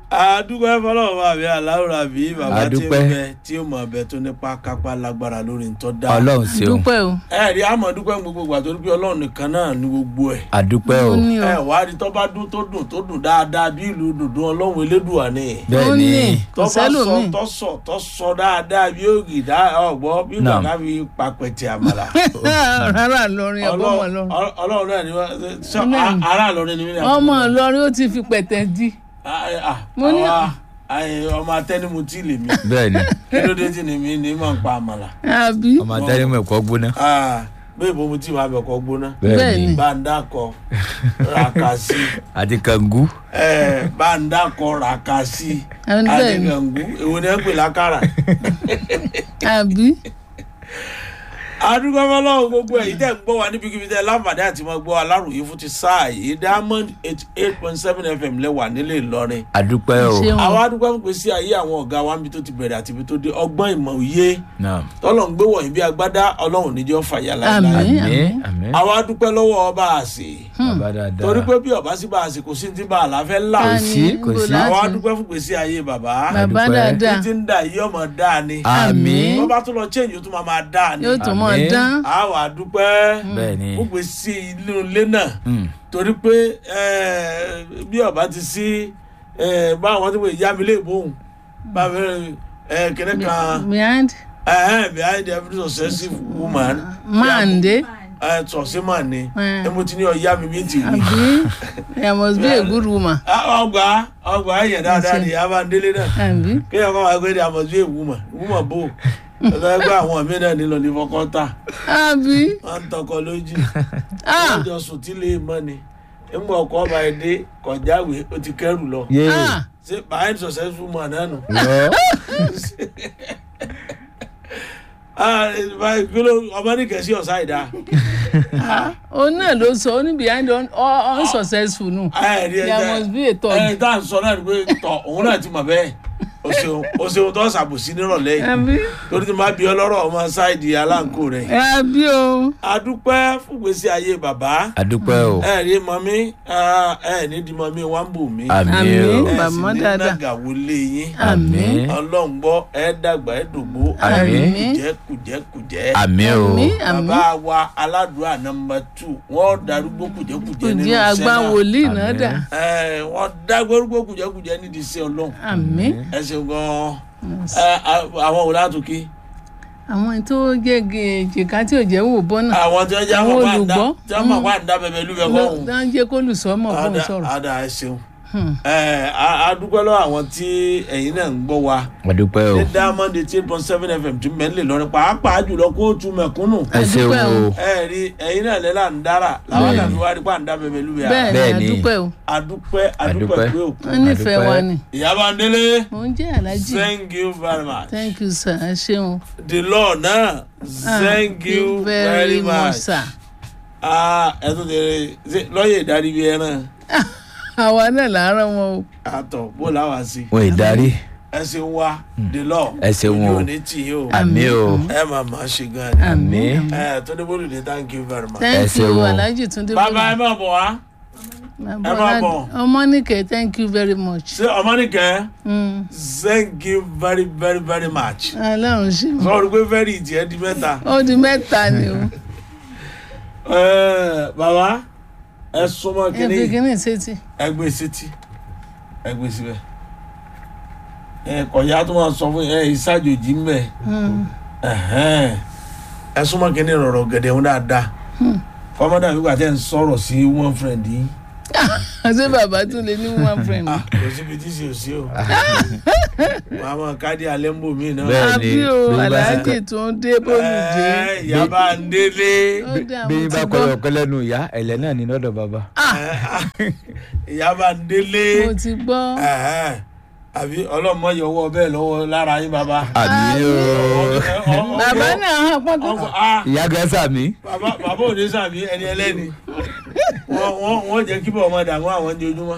àdúgbò ẹfọlọ́wọ́ bá mi aláwòrán bí bàbá tí ń Àdúpẹ́. bẹ tí ó mọ̀ bẹ tó nípa kápá lágbára lórí ntọ́ dá. ọlọ́run ṣeun dúpẹ́ o ẹ rí àmọ́ dúpẹ́ gbogbo ìgbà tó rí pé ọlọ́run nìkan náà ní gbogbo ẹ̀. àdúpẹ́ o ó ní o ẹ wá rí tọ́ bá dún tó dùn tó dùn dáadáa bí ìlú dùndún ọlọ́run elédùà ni. bẹ́ẹ̀ ó ni ní kò tọ́ bá sọ sẹ́lòmíì tọ́ sọ tọ́ sọ dáadáa bí ògì dá ọ̀gbọ́ bí Naam. bàbá mi papẹ̀tì àmàlà. rárá lọrin ọgbọ́n ọmọ lọrin Ọlọ́run ọlọ́run náà ni wọ́n sọ Náà. ará lọ́rin ni mí. ọmọ lọrin ó ti fi pẹ̀tẹ́ di Mo ní- ọmọ atẹnumutí lèmi bẹ́ẹ̀ ni kí ló dé tí ni mi ní mọ̀ ń pa àmàlà. àbí ọmọ atẹ́rìmọ̀ ẹ̀kọ́ gbóná Ah, bẹ́ẹ̀ bó mu tí màá bẹ̀ kọ́ gbóná bẹ́ẹ̀ Bẹ́ẹ̀ ni ni. bàǹdàkọ ràkàsí àti kàngú ẹ bàǹdàkọ ràkàsí Àwọn bẹ́ẹ̀ ni. àdìgàngú èwo ni ẹ pè lákàrà. àbí adúgbò fọlọ́wọ́ gbogbo ẹ̀yìn tẹ̀ ń gbọ́ wa níbikíbi tẹ̀ láǹfààní àti máa gbọ́ aláròyé fún ti sáà yìí diamond eighty eight point seven fm lẹ́wà nílé Ìlọrin. àdúpẹ́ o ṣeun àwọn adúgbò ń pèsè ayé àwọn ọ̀gá wa níbi tó ti bẹ̀rẹ̀ àti ibi tó dé ọgbọ́n ìmọ̀ òye náà tọ́lọ̀ ń gbé wọ̀nyí bí agbádá ọlọ́run níjọ́ fàyà láìláì. Àmín. àmín àmín àwa dúpẹ́ lọ́wọ́ ọba àṣẹ bàbá dáadáa torí pé bí ọba sí bá àṣẹ kò sí ní ti bá àlàáfẹ́ là Ta sí, ni? kò Níbo sí. láti- àwa dúpẹ́ fún pèsè ayé bàbá bàbá Àdúpẹ́. dáadáa títí ń dà yí ọmọ dáa ni àmín wọ́n bá tún lọ change ó tún máa máa dáa ni yóò tún mọ̀ Àmín. dán àwa dúpẹ́ bẹ́ẹ̀ ni fún pèsè inú ilé náà Mm. torí pé eh, bí ọba ti sí eh, báwọn tí wọ́n yá mi lè bóun báwọn kìnìún kan behind eh, behind every successful woman mande tọ̀sí mà ní Eh. ẹ mo ti ní ọ̀yá mi bí ti wí. àbí there must be a good woman Ah, ọgbà ọgbà ẹ̀yẹ̀ dáadáa ni yàrá délé náà àbí kéèyàn kọ́ máa gbé ní àmọ̀sí èwúmọ̀ èwúmọ̀ bò ọ̀dọ́ ẹgbẹ́ àwọn mí náà nílò ní fọkọ́tà àbí wọ́n ń tọkọ lójú ah wọ́n jọ sùn tí lè mọ́ ni ńgbà ọkọ̀ ọba ẹ̀ dé kọjáwé ó ti kẹ́rù lọ yé ah ṣé behind successful man náà nù. lọ Ah, báyìí kí ló ọmọ ní kẹ̀sí ọ̀sá ìdá. òun náà ló sọ ó ní behind un- un- unsuccessful nù there must be a third ẹ tá à ń sọ náà ni pé tọ òun náà ti mọ̀ bẹ́ẹ̀ o ṣeun o ṣeun tó ṣàbòsí nírọ̀lẹ́ yìí àbí torí ti máa bí ọlọ́rọ̀ ọmọ ṣáìdì aláǹkó rẹ̀. àbí o adúpẹ́ fún gbèsè ayé bàbá àdúpẹ́ o ẹ rí mọ́mí ẹ ní di mọ́mí wá ń bù mí àmín Àmín. o ẹ sì bàbá ní dáadáa. nàgà wọlé yín àmín ọlọ́run gbọ́ ẹ dàgbà ẹ dògbó Àmín. kùjẹ́ kùjẹ́ kùjẹ́ àmín o àmì àmì bàbá wa aládùúrà nọmba tù wọ́n darúgbó kùjẹ́kùjẹ́ nínú ǹjẹ́ àgbà sẹ́nà wòlíì náà Àmín. dà ẹ wọ́n dágbórúgbó kùjẹ́kùjẹ́ nídìí sí ọlọ́run àmì ẹ ṣeun gan-an ẹ àwọn òun látòkè àwọn tó gègé jìká tí ò jẹ́ wò bọ́nà àwọn tí wọ́n jẹ́ Àwọn àwọn pàǹdà olùgbọ́. tí wọ́n mọ̀ pàǹdà bẹ̀bẹ̀ lúbẹ̀ kọ́ òun. ló ń jẹ́ kó lùsọ́mọ̀ fóun sọ̀rọ̀ ada ẹ ṣeun Hmm. ẹ a- a dúpẹ́ lọ́wọ́ àwọn tí ẹ̀yin náà ń gbọ́ wa àdúpẹ́ o ní diamond eighty eight point seven fm tí mẹ́lẹ̀ lọ́rin pàápàá jùlọ kóòtù mẹ̀kúnnù ẹ ṣeun Àdúpẹ́ o. o ẹ rí ẹ̀yin náà lẹ́la ń dára làwọn Bẹ́ẹ̀ni. àdàbí wa rí pàǹdà bẹ̀bẹ̀ lúbẹ̀ bẹ́ẹ̀ ni Bẹ́ẹ̀ni. àdúpẹ́ o adúpẹ́ adúpẹ́ Àdúpẹ́. pé òkú wọ́n nífẹ̀ẹ́ Àdúpẹ́. wa ni ìyábá ndélé mò ń jẹ́ alájì thank you very much thank you sir ẹ ṣeun the law náà thank you very much sir ah ẹ tún ti rí ṣe lọ́yẹ̀ ìdarí bíi ẹran àwa náà làárọ̀ wọn o àtọ̀ bó làwọn sí wọn ì darí ẹ ṣeun wa the law ẹ ṣeun o. ojú ò ní tì yín o. àmín o ẹ máa máa ṣe gan ni. àmín ẹ tó dé bólú ní thank you very much. thank ṣeun you o. alájì túndé bàbá ẹ máa bọ̀ wá Bàbá ẹ máa Ọlá- bọ̀. ọmọnìkẹ́ thank you very much ṣé ọmọnìkẹ́ Mm. thank you very very very much. ọlọ́run ṣe mọ́ sọ̀rọ̀ pé very ìtì ẹ di mẹ́ta. ó di mẹ́ta ni o Ẹ, bàbá ẹ súnmọ́ ẹ fi kínní kíní sétí ẹ gbé sétí ẹ gbé síbẹ̀. ẹ kọ̀yà tó máa sọ fún ẹ ìsájòjì ń bẹ̀ Mm. ẹ súnmọ́ kínní rọ̀rọ̀ gẹ̀dẹ̀ ń dáadáa kọ́mọ́dà wípé àti ẹ̀ ń sọ̀rọ̀ sí one friend yìí. ṣé bàbá tún lè ní one friend Ah, kò síbi tí sì ò sí o màá mọ káàdì alẹ́ ń bò mí náà. Bẹ́ẹ̀ àbí ni, o bí bá aláàjì ṣe- tó ń dé bólúdé Ẹ, ìyá bá ń délé ó dà bí mo bá ti kọ gbọ́ ọkọ lẹ́nu ìyá ẹ̀lẹ́ náà ní lọ́dọ̀ bàbá ìyá bá ń délé mo ti gbọ́ Ẹ̀hẹ́n. àbí ọlọ́mọ yọwọ́ bẹ́ẹ̀ lọ́wọ́ lára yín bàbá. àmín o bàbá náà hàn pọ́tọ́ ọkọ ah ìyá gẹ́sà mi bàbá bàbá òde sàmì ẹni ẹlẹ́ni wọ́n wọ́n wọ́n jẹ́ kí bọ̀ ọmọ dààmú àwọn ní ojúmọ́.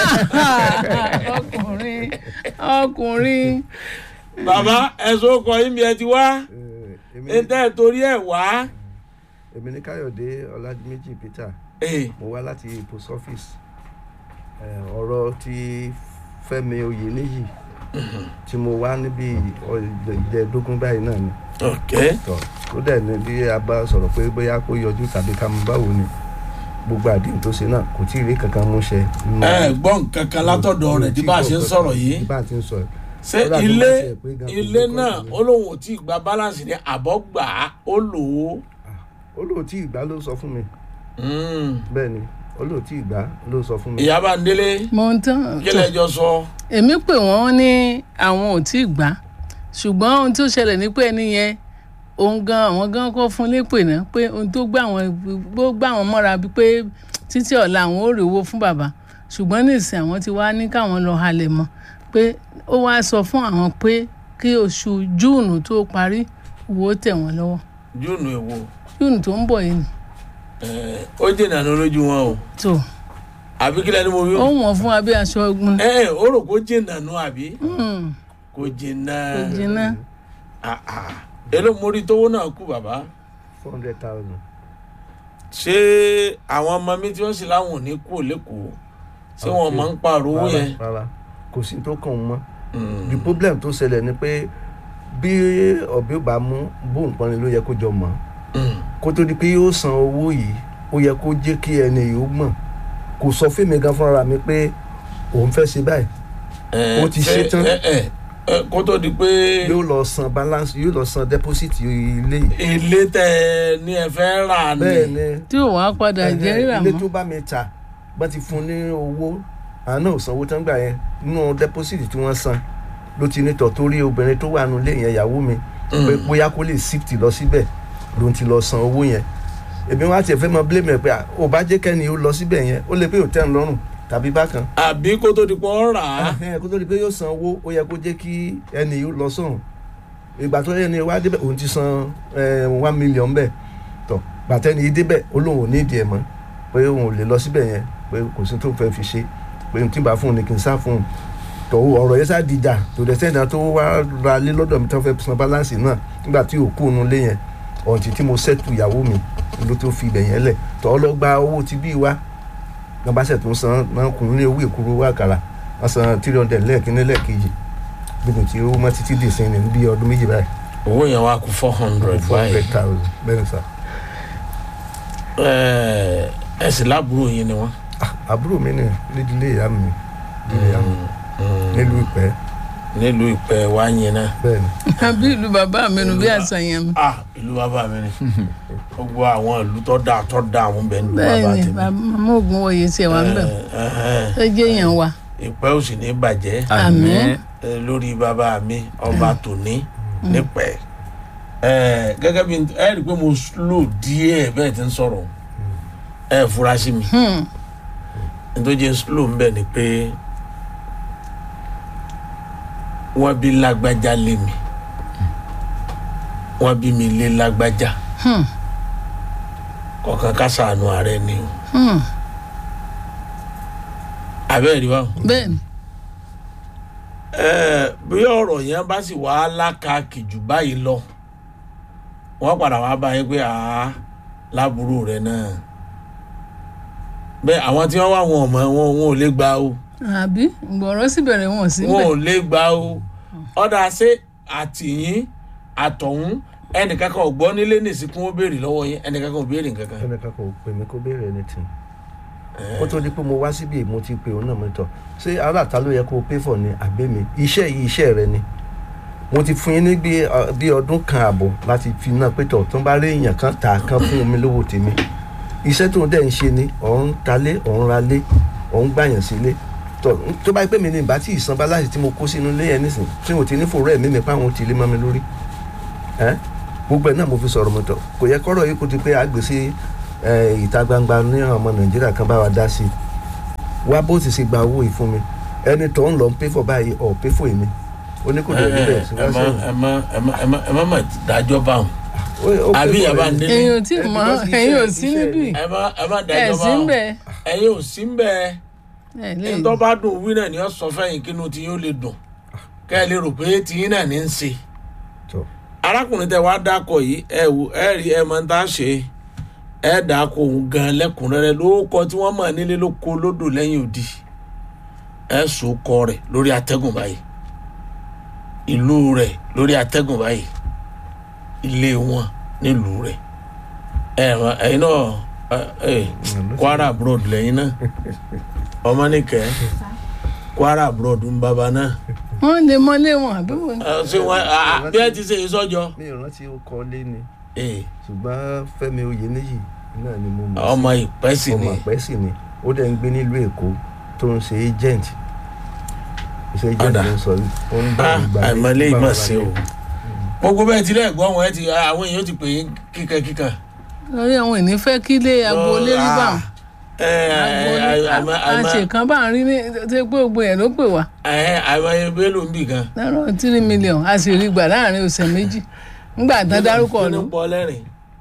ọkùnrin ọkùnrin bàbá ẹ̀sùn ọkọ̀ yín bí ẹ ti wá èmi ẹ tẹ́ ẹ torí ẹ̀ wá. èmi ní káyọ̀dé ọlájúméjì peter Ee, mo wá láti post office Eh, ọ̀rọ̀ ti fẹ́mi oyèníyì tí mo wá níbi ìjẹ́dógún báyìí náà ni ok tọ́ tó dẹ̀ ní bí a bá sọ̀rọ̀ pé bóyá kó yọjú tàbí ká mú báwo ni gbogbo àdéhùn tó ṣe náà kò tí ì rí kankan mú ṣẹ. nínú- ẹ gbọ́ nǹkan kan látọ̀dọ̀ rẹ̀ bí bá a ṣe ń sọ̀rọ̀ yìí bí bá a ti ń sọ̀rọ̀ ṣé Kódà tó ilé bá tiẹ̀ pé gan kò ilé ní náà kọ́ọ̀tù ó lóun ò tí ì gba balance ní àbọ̀ gbà á ó lò ó olóòtí ìgbà ló sọ fún mi Mm. bẹ́ẹ̀ ni olóòtí ìgbà ló sọ fún mi. ìyá bá ń délé mo ń tán kí lẹ́jọ́ sọ èmi pè wọ́n ní àwọn ò tí ì gbà ṣùgbọ́n ohun tó ṣẹlẹ̀ ní pé ẹni yẹn òun gan àwọn gan kọ́ fún lépè náà pé ohun tó gbà wọ́n gbó gbà wọ́n mọ́ra bíi pé títí ọ̀la àwọn ò rí owó fún bàbá ṣùgbọ́n nísìnyí àwọn ti wá ní káwọn lọ halẹ̀ mọ́ pé ó wá sọ fún àwọn pé kí oṣù júùnù tó parí owó tẹ̀ wọ́n lọ́wọ́ júùnù èwo júùnù tó ń bọ̀ yìí ni ẹ, ó jìnnà ní olójú wọn o tó àbí kí lẹ́ni mo wí ó o wọ̀n fún wa bí aṣọ ogun ẹ ẹ ó rò kó jìnnà nù àbí Hmm, kò jìnnà kò jiná Ah, ah. èló mórí tówó náà kú bàbá four hundred thousand. ṣé àwọn ọmọ mi tí wọ́n sì láwọn ò ní kú lẹ́kọ̀ọ́ ṣé wọ́n máa ń pààrọ̀ owó yẹn rárá kò sí tó kàn wọ́n mọ́ Mm. the problem tó ṣẹlẹ̀ ni pé bí ọ̀bẹ ò bá mú bóun pọn ni ló yẹ kó jọ mọ́ Mm. kó tó di pé yóò san owó yìí ó yẹ kó jẹ́ kí ẹni yìí ó mọ̀ kò sọ fún mi gan fúnra mi pé òun fẹ́ ṣe báyìí Ẹ, Ó ti ṣé- ṣe tán. ẹ, ẹ, ẹ, kó tó di pé yóò lọ san balance yóò lọ san deposit ilé yìí ilé tẹ ní ẹ fẹ́ rà ní bẹ́ẹ̀ ni tí ò wá padà jẹ́ rírà ilé mọ́ tó bá mi ta bá ti fún ní owó àwọn náà ò sanwó tán gbà yẹn nínú deposit tí wọ́n san ló ti nítọ̀ torí obìnrin tó wà nù lé yẹn ìyàwó mi pé bóyá kó lè shift lọ síbẹ̀ ló ń ti lọ san owó yẹn èmi wá tiẹ̀ fẹ́ mọ blame ẹ̀ pé à, ò bá jẹ́ kẹ́ni ó lọ síbẹ̀ yẹn ó lè pé ò tẹ́ ń lọ́rùn tàbí bákan àbí kó tó di pé ó rà á Ẹhẹ́n, kó tó di pé yóò san owó ó yẹ kó jẹ́ kí ẹni yóò lọ sọ̀rùn ìgbà tó yẹ ni wá débẹ̀ òun ti san eh, one million bẹ́ẹ̀ tọ̀ gbàtẹ́ni yìí débẹ̀ ó lóun ò ní ìdí ẹ̀ mọ́ pé òun ò lè lọ síbẹ̀ yẹn pé kò sí tó fẹ́ fi ṣe pé n tí bá fún un ni kì í sá fún un tọ̀ ọ̀rọ̀ yẹn sá dìjà tó dẹ̀ sẹ́ni tó wá ra lé lọ́dọ̀ mi tó fẹ́ san balance náà nígbà tí òkú òun lé yẹn ọ̀ǹtí tí mo sẹ́tù ìyàwó mi ló tó fi ibẹ̀ yẹn lẹ̀ tọ́ ọ lọ gba owó ti bí wa gbọ́nbàṣẹ̀ tó ń san náà kùn ní owó ìkúrú owó àkàrà wọ́n san three hundred lẹ́ẹ̀kínní lẹ́ẹ̀kejì gbogbo tí ó mọ́ títí dì sí ní bí ọdún méjì báyìí owó yẹn wá kú four hundred four báyìí hundred thousand bẹ́ẹ̀ ni sà. Ẹ, ẹ sì lábúrò yín ni wọ́n. Ah, àbúrò mi ni nídìílé ìyá mi nídìílé ìyá mi nílùú ìpẹ́ nílùú ìpẹ́ wá yín náà. bẹ́ẹ̀ ni àbí ìlú bàbá mi nù bí àṣàyàn mi ah ìlú bàbá mi ni gbogbo àwọn ìlú tó dáa tó dáa àwọn bẹ nílùú bẹ́ẹ̀ bàbá ni tèmi. màmá ògùn wòye tiẹ̀ wá ń bẹ̀ Ẹ, ẹ, ó jẹ́ èèyàn wa ìpẹ́ ò sì ní bàjẹ́ Àmín. ẹ, lórí bàbá mi ọba tòní nípẹ́ ẹ gẹ́gẹ́ bí ẹ rí i pé mo slow díẹ̀ bẹ́ẹ̀ ti ń sọ̀rọ̀ ẹ fura sí mi Hmm. nítorí slow ń bẹ̀ ni pé wọ́n bí lágbájá lé mi wọ́n bí mi lé lágbájá Hmm. kọ̀ọ̀kan ká ṣàánú ààrẹ ni o Hmm. abẹ́rẹ́ rí wa bẹ́ẹ̀ ni ẹ bí ọ̀rọ̀ yẹn bá sì wá lákàkì jù báyìí lọ wọ́n padà wá bá yín pé àá láburú rẹ̀ náà bẹ́ẹ̀ àwọn tí wọ́n wá wọn ọmọ wọn wọn ò lè gbà o àbí gbọ̀rọ̀ sì bẹ̀rẹ̀ wọn sí wọn bẹ̀ ò lè gbà o ọ̀dà ṣé àtìyín àtọ̀hún ẹnìkankan ò gbọ́ nílé nìsínkún ó béèrè lọ́wọ́ yín ẹnìkankan ò béèrè nǹkankan. ẹnìkan kò pè mí kó béèrè anything kó tó di pé mo wá síbi mo ti pè òun náà mo tọ̀ ṣé aláàtá ló yẹ kó o pay for ni àbẹ́ mi iṣẹ́ yìí iṣẹ́ rẹ ni mo ti fún yín ní bí ọ- bí ọdún kan àbọ̀ láti fi náà pé tọ̀ tó ń bá rí èèyàn kan tà kan fún mi lówó tèmi iṣẹ́ tó ń dẹ̀ ń ṣe ni òun talé òun ralé òun gbàyàn sílé tọ̀ tó bá yẹ pé mi ní ìbá tí ìsan balance tí mo kó sínú ilé yẹn nísìn tí mo ti ní fòrò ẹ̀mí mi páwọn ti lé mọ́ mi lórí ẹ́ gbogbo ẹ̀ náà mo fi sọ̀rọ̀ mo tọ̀ kò yẹ kọ́rọ̀ yìí kó ti pé àgbèsè ẹ, ìta gbangba ní ọmọ nàìjíríà kan bá wa dá sí i wá bó ti ṣe gba owó yìí fún mi ẹni tó ń lọ ń pé fọ báyìí ọ̀ pé fò èmi ó ní kò dé níbẹ̀ sí ẹ wá má sẹ́yìn. ẹ má ẹ má ẹ má ẹ má mà dájọ́ bá wọn Ó- ó pay àbí for yàrá èmi. nílé ẹ̀yin ò tí Eh, mọ̀ because iṣẹ́- ẹ̀yin ò sí iṣẹ́ níbí ni. ẹ má ẹ má ẹ̀ dájọ́ bá sí ń wọn bẹ̀ ẹ̀yin ò sí ń bẹ́ẹ̀. ẹ̀ lè tó bá dùn wí náà ni ó sọ fẹ́yìn kínú tí yóò lè dùn kẹ́ ẹ lè rò pé tiyín náà ní í ṣe. Tọ́. arákùnrin tẹ wá dákọ̀ yìí ẹ wò ẹ rí ẹ máa ń tá a ṣe ẹ dákọ̀ òun gan lẹ́kùnrẹ́rẹ́ lórúkọ tí wọ́n mọ̀ nílé ló kó lódò lẹ́yìn òdì ẹ so kọ rẹ̀ lórí atẹ́gùn báyìí ìlú rẹ̀ lórí atẹ́gùn báyìí ilé wọn nílùú rẹ̀ ẹ mọ ẹyin náà ẹ ẹ Kwara abroad lẹ́yìn náà ọmọ nìkẹ́ Kwara abroad ń bàbá náà wọ́n lè mọ́lé wọn àbí wọn. ẹ ṣé wọn a- bí ẹ ti ṣe ìsọjọ mi ò rántí ó kọ́ lé ni ẹ ṣùgbọ́n Fẹ́mi Oyèníyì náà ni mo mọ̀ ọmọ ìpẹ́ sì ọmọ ni àpẹ́ sì ni ó dẹ̀ ń gbé nílùú Èkó tó ń ṣe agent iṣẹ́ agent Ọ̀dà. ló ń sọ yìí ó ń bá Ah, ìgbà àìmọ̀lé bá ìmọ̀ bàbá sí o rẹ̀. gbogbo bẹ́ẹ̀ ti lẹ́ẹ̀gbọ́n wọn ẹ ti àwọn èèyàn ti pè é kíkan kíkan. lórí àwọn ènìyàn fẹ́ kí ilé agboolé rí bá wọn. agboolé àṣekàn bá ń rí ní ṣe pé gbogbo yẹn ló pè wá àìmọye bélò ń bì kan. lọ́rọ̀ tírí mílíọ̀nù a sì rí gbà láàrin ọ̀sẹ̀ méjì nígbà tán dárúkọ kí ló ló ń pọ lẹ́rìn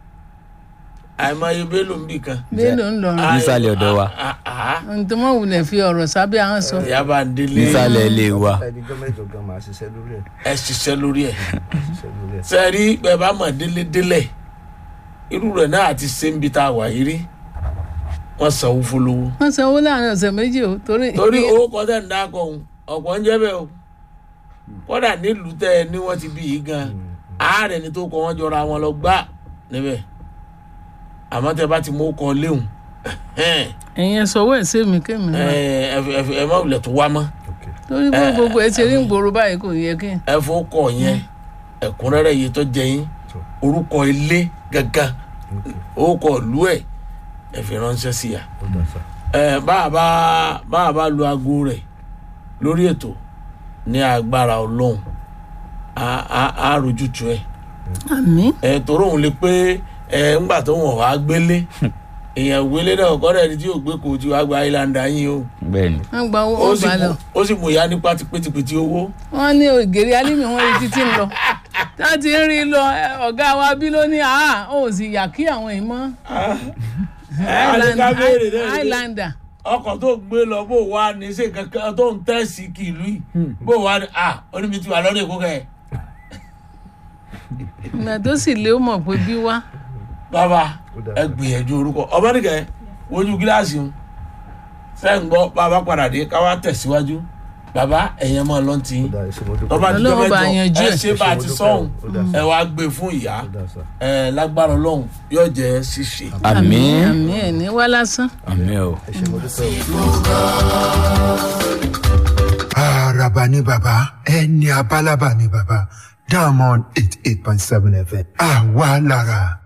àìmọye bélò ń bì kan. bélò ń lọrùn Nísàlẹ̀ ọ̀dọ̀ wa. Ah, ah, ah. ohun tó mọ̀ wulẹ̀ fi ọ̀rọ̀ sábẹ́ ahọ́n sọ ìyá bá ń délé nísàlẹ̀ ilé wa ẹnìjọ́ mẹ́jọ gan máa ṣiṣẹ́ lórí ẹ̀ ẹ ṣiṣẹ́ lórí ẹ̀. ṣiṣẹ́ lórí ẹ̀. sẹ́ẹ̀rí bẹ́ẹ̀ bá mọ̀ délé délẹ̀ irú rẹ̀ náà àti sẹ́ńbi tá a wà yìí rí wọ́n sanwó fọlọ́wọ́. wọ́n sanwó láàrin ọ̀sẹ̀ méjì o torí torí owó kọ́tẹ́ ń dákọ̀ ọ̀hún ọ̀pọ̀ ń jẹ́ bẹ́ẹ̀ o kọ́dà nílùú tẹ́ ẹ ní wọ́n ti bí yìí gan ààrẹ ni tó kọ́ wọ́n jọra wọn lọ gbá níbẹ̀ àmọ́ tẹ́ bá ti mú kọ́ léhùn ẹ̀yin ẹ̀ sọ̀wọ́ ẹ̀ sí mi kémi wá ẹ má wulẹ̀ tó wá mọ́ Okay. torí bó gbogbo ẹ̀ ti rí ń gbòòrò báyìí kò yẹ kí n. ẹ fọ́ kọ́ yẹn ẹ̀kúnrẹ́rẹ́ yìí tó jẹ yín orúkọ ilé gángan Okay. orúkọ ìlú ẹ̀ ẹ fi ránṣẹ́ sí ya ó dà sá. ẹ báàbá báàbá lu aago rẹ̀ lórí ètò ní agbára ọlọ́run á á á rojú tu ẹ àmì ẹ torí òun lè pé ẹ ńgbà tó wọn wàá gbélé èèyàn gbélé náà kọ́dà ẹni tí yóò gbé kò tí wàá gba àìlàndà yín o bẹ́ẹ̀ ni wọ́n gba owó ó wọn sì bá lọ mú ó sì mú ìyá ní pátipétipéti owó wọ́n ní ògèrè alímì wọn rí títí ń lọ tá a ti ń rí lọ ẹ, ọ̀gá wa bí ló ní àá ó sì yà kí àwọn yìí mọ́ àdìgá béèrè náà ni pé highlander ọkọ̀ tó ń gbé lọ bó wà ní ṣe kankan tó ń tẹ̀sí kìlú yìí bó wà ní à oníbi tí wà lọ́dọ̀ èkó kẹ́ ẹ̀. ìgbà tó sì lé ó mọ̀ pé bí wá bàbá Ó dáa. ẹ gbìyànjú orúkọ ọmọdékẹ wojú gíláàsì ń fẹ́ ń gbọ́ bàbá padà dé káwá tẹ̀síwájú bàbá ẹ̀yẹn máa lọ́n tì í ó dà ẹsẹ̀ mo dúpẹ́. tọ́ba dídọ́ Ọlọ́run bá mẹ́jọ yanjú ẹ ẹ̀. ṣe bá a ti sọ̀hún Ó dà sá. ẹ wá gbé fún ìyá ó dà sá. ẹ lágbára ọlọ́run yóò jẹ́ ṣíṣe. àmín àmì ẹ̀ ní wá lásán. àmín o. ẹsẹ̀ mo dúpẹ́ o. Àràbà ni bàbá ẹni abálábà ni bàbá Diamond eight eight point seven FM àwa lára